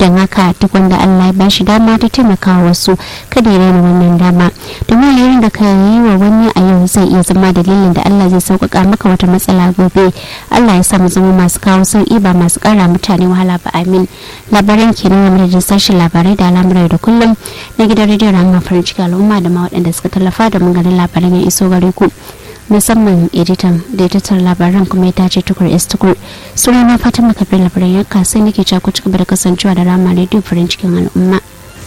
don haka duk wanda allah ya bashi dama ta taimaka wasu kada ya raina wannan dama domin yayin da ka yi wa wani a yau zai iya zama dalilin da allah zai sauƙaƙa maka wata matsala gobe allah ya sa mu zama masu kawo sauƙi ba masu ƙara mutane wahala ba amin labaran kenan game da sashen labarai da al'amurai da kullum na gidan rediyon rahama farin ciki al'umma da ma waɗanda suka tallafa da mun ganin labaran ya iso gare ku musamman editan da editar labaran kuma ya tace tukur s tukur sunana fatima kafin labaran yanka sai nake cako cika da kasancewa da rama rediyo farin cikin al'umma